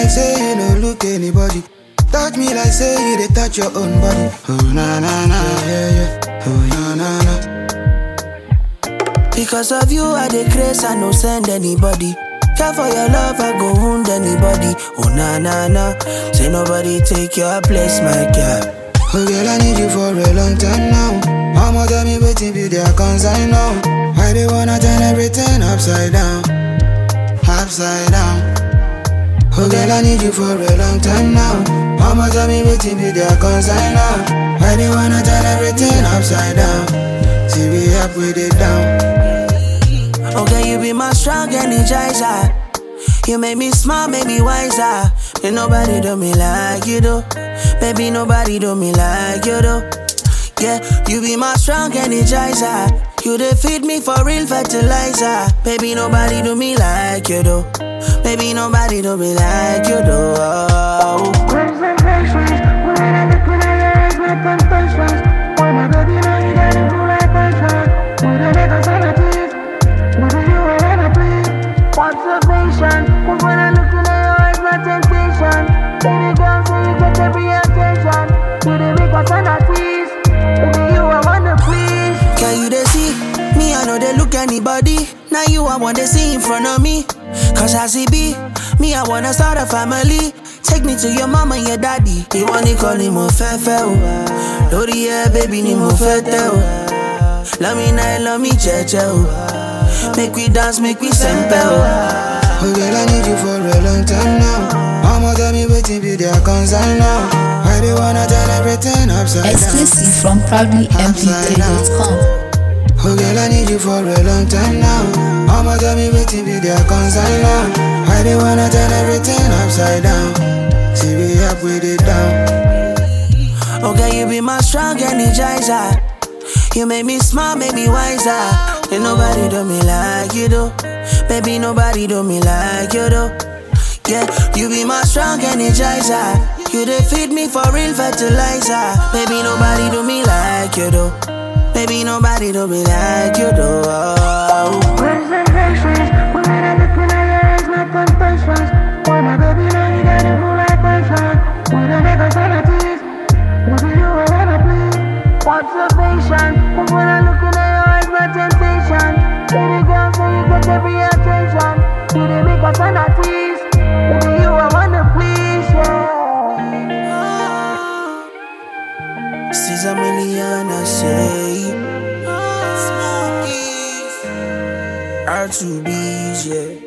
like say you no look anybody. Touch me like say you dey touch your own body. Oh na na na, yeah yeah. Oh na na na. Because of you, I dey grace, I no send anybody. Care for your love, I go wound anybody. Oh na na na, say nobody take your place, my girl. Oh girl, I need you for a long time now. Mama tell me waiting be their concern now. Why they wanna turn everything upside down, upside down. Oh girl, I need you for a long time now. Mama tell me waiting be their concern now. Why they wanna turn everything upside down? See we up with it down. Okay, you be my strong energizer. You make me smile, make me wiser. Ain't nobody do me like you do. Baby, nobody do me like you do. Yeah, you be my strong energizer. You dey feed me for real fertilizer. Baby, nobody do me like you do. Baby, nobody do me like you do. Oh. Concentrations, when I look in your eyes, my temptations. Why my baby now you got it full like passion. With a nigga sanity, with you I wanna play. Observation, cause when I look in your eyes, my temptation. Baby girl, so you get every attention. You the make us sanity, with you I wanna please. Can you they see? Me, I know they look anybody. Now you, I want to see in front of me. Cause I see B, me, I wanna start a family. Take me to your mama and your daddy. You want to call him more fefe, oh. Lori, yeah, baby, ni mo fete, oh. Love me now, love me, cheche, oh. Make we dance, make we sempe, oh. Oh girl, I need you for a long time now. Mama tell me waiting be their concern now. Why they wanna turn everything upside down? Exclusive from proudlymp3.com. Oh girl, I need you for a long time now. Mama tell me waiting be their concern now. Why they wanna turn everything upside down? See we up with it down. Okay, you be my strong energizer. You make me smile, make me wiser. Ain't nobody do me like you do. Baby, nobody do me like you do. Yeah, you be my strong energizer. You dey feed me for real fertilizer. Baby, nobody do me like you do. Baby, nobody do me like you do. Oh. Concentrations, when I look in your eyes, my temptations. Why my baby now you got it full like passion. With a nigga sanity, with you I wanna play. Observation, cause when I look in your eyes, my temptation. Baby girl, so you get every attention. You the make us sanity, with you I wanna please, yeah. Caesar million, I say. R2B's, yeah.